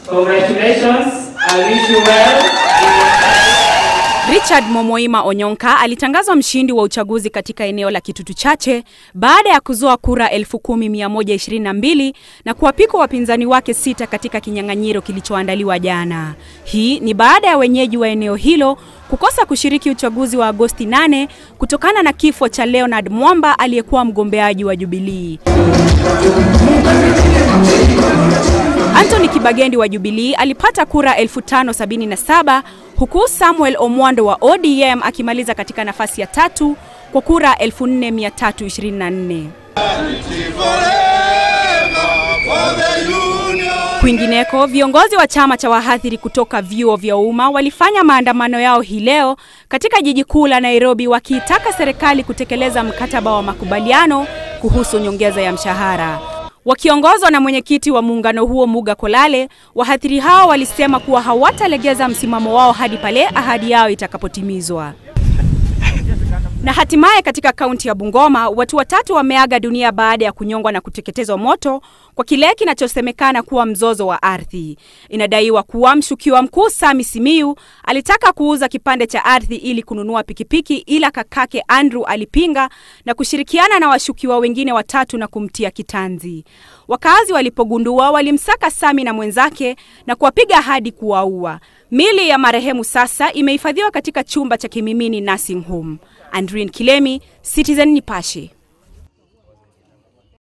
Congratulations. I wish you well. Richard Momoima Onyonka alitangazwa mshindi wa uchaguzi katika eneo la Kitutu Chache baada ya kuzoa kura 10122 na kuwapika wapinzani wake sita katika kinyang'anyiro kilichoandaliwa jana. Hii ni baada ya wenyeji wa eneo hilo kukosa kushiriki uchaguzi wa Agosti 8 kutokana na kifo cha Leonard Mwamba aliyekuwa mgombeaji wa Jubilee. Anthony Kibagendi wa Jubilee alipata kura 5077 huku Samuel Omwando wa ODM akimaliza katika nafasi ya tatu kwa kura 4324. Kwingineko, viongozi wa chama cha wahadhiri kutoka vyuo vya umma walifanya maandamano yao hii leo katika jiji kuu la Nairobi wakiitaka serikali kutekeleza mkataba wa makubaliano kuhusu nyongeza ya mshahara. Wakiongozwa na mwenyekiti wa muungano huo Muga Kolale, wahadhiri hao walisema kuwa hawatalegeza msimamo wao hadi pale ahadi yao itakapotimizwa. Na hatimaye katika kaunti ya Bungoma, watu watatu wameaga dunia baada ya kunyongwa na kuteketezwa moto kwa kile kinachosemekana kuwa mzozo wa ardhi. Inadaiwa kuwa mshukiwa mkuu Sami Simiyu alitaka kuuza kipande cha ardhi ili kununua pikipiki, ila kakake Andrew alipinga na kushirikiana na washukiwa wengine watatu na kumtia kitanzi. Wakazi walipogundua walimsaka Sami na mwenzake na kuwapiga hadi kuwaua. Mili ya marehemu sasa imehifadhiwa katika chumba cha Kimimini Nursing Home. Andrin Kilemi, Citizen Nipashe.